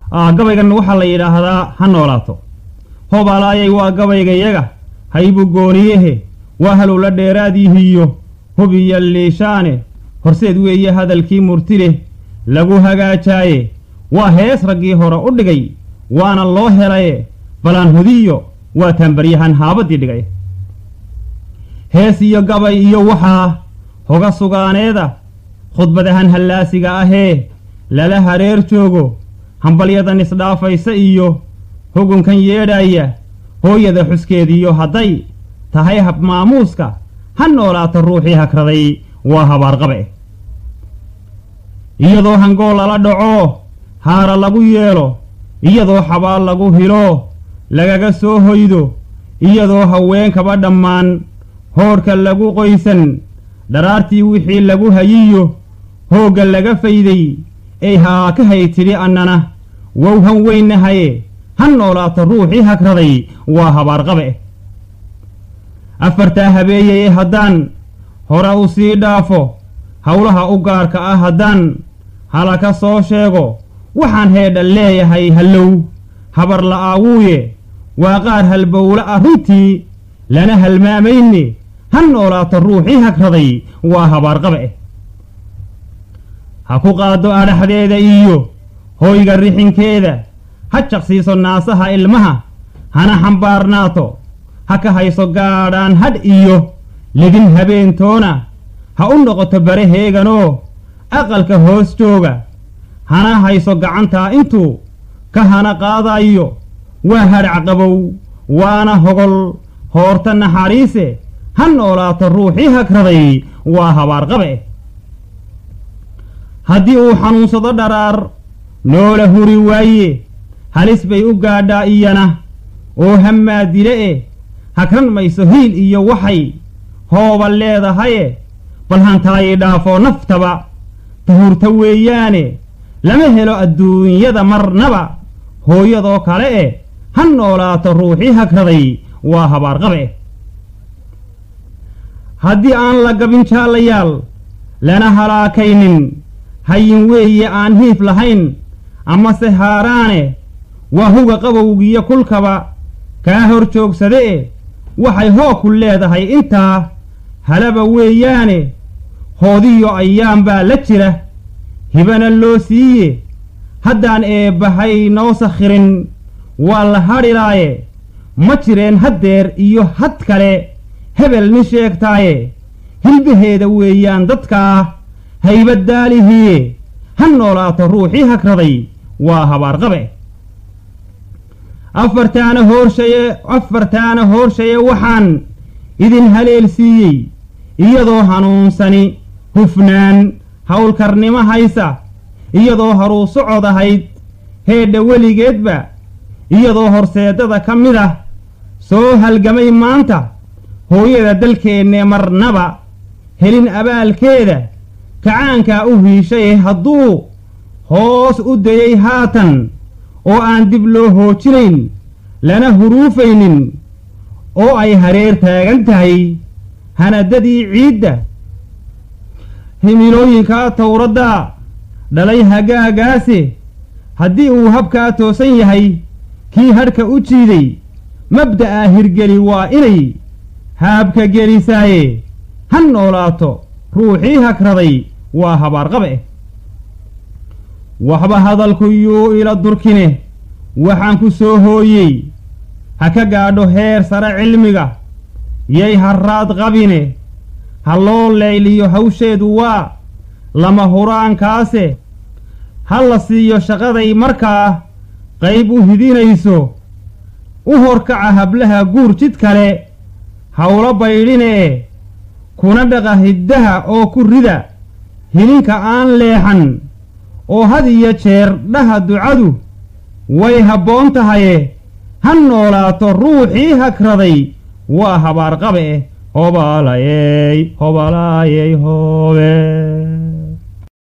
gabaygan waxaa la yidhaahdaa ha noolaato hobaalaayay waa gabaygayaga haybu gooniyehe waa halowla dheeraadiihiyo hubiya liishaane horseed weeye hadalkii murti leh lagu hagaajaaye waa hees raggii hore u dhigay waana loo helaye balaan hudiyo waa taanbaryahan haabadii dhigay hees iyo gabay iyo waxaa hoga sugaaneeda khudbadahan hallaasiga ahee lala hareer joogo hambalyadan isdhaafaysa iyo hugunkan yeedhaya hooyada xuskeediyo hadday tahay hab maamuuska ha noolaato ruuxii hakraday waa habaarqabe iyadoo hangool lala dhaco haara lagu yeelo iyadoo xabaal lagu hilo lagaga soo hoydo iyadoo haweenkaba dhammaan hoodhka lagu qoysan dharaartii wixii lagu hayiyo hoogga laga fayday ey haa ka hay tidhi annana wow han weynnahaye ha noolaato ruuxii hagraday waa habaarqabe afartaa habeeyeye haddaan hore u sii dhaafo howlaha u gaarka ah haddaan halaka soo sheego waxaan heedha leeyahay hallow habar la'aawuuye waa qaar halbowle ah runtii lana halmaamayne ha noolaato ruuxii hagraday waa habaarqabe ha ku qaado adhaxdeeda iyo hoyga rixinkeeda ha jaqsiiso naasaha ilmaha hana xambaarnaato ha ka hayso gaadhaan hadh iyo ledin habeentoona ha u noqoto baraheeganoo aqalka hoos jooga hana hayso gacantaa intuu ka hana qaadayo waa hadhac qabow waana hogol hoorta naxariise ha noolaato ruuxii hagraday waa habaarqabe haddii uu xanuunsado dharaar noola huri waaye halis bay u gaadhaa iyana oo hammaa dile e hagran mayso hiil iyo waxay hooba leedahaye bal hantaayi dhaafoo naftaba tahurta weeyaane lama helo adduunyada marnaba hooyadoo kale e ha noolaato ruuxii hagraday waa habaarqabe haddii aan la gabin jaalayaal lana halaakaynin hayin weeye aan hiif lahayn amase haaraane waa huga qabowgiyo kulkaba kaa hor joogsade e waxay hooku leedahay intaa halaba weeyaane hoodiyo ayaan baa la jira hibana loo siiye haddaan eebbahay noo sakhirin waa la hadhilaaye ma jireen haddeer iyo had kale hebel nin sheegtaaye hilbaheeda weeyaan dadkaa haybaddaalihiye ha noolaato ruuxii hagraday waa habaarqabe afartaana hoorshaye afartaana hoorshaye waxaan idin haleel siiyey iyadoo hanuunsani hufnaan howlkarnimo haysa iyadoo haruu socod ahayd heedha weligeedba iyadoo horseedada ka mid ah soo halgamay maanta hooyada dalkeenne marnaba helin abaalkeeda kacaankaa u hiishaye hadduu hoos u dayay haatan oo aan dib loo hoojinayn lana huruufaynin oo ay hareer taagan tahay hanadadii ciidda himilooyinkaa towraddaa dhalay hagaagaase haddii uu habkaa toosan yahay kii hadhka u jiiday mabda'a hirgeli waa inay haabka gelisaaye ha noolaato ruuxii hagraday waa habaarqabe waxba hadalku yuu ila durkine waxaan ku soo hooyey ha ka gaadho heer sare cilmiga yay harraad qabine ha loo leyliyo hawsheedu waa lama huraankaase ha la siiyo shaqaday markaa qayb u hidinayso u horkaca hablaha guur jid kale hawlo baydhinee kuna dhaqa hiddaha oo ku rida hilinka aan leexan oo had iyo jeer dhaha ducadu way habboon tahaye ha noolaato ruuxii hagraday waa habaarqabe hobaalayey hobalaayey hoobe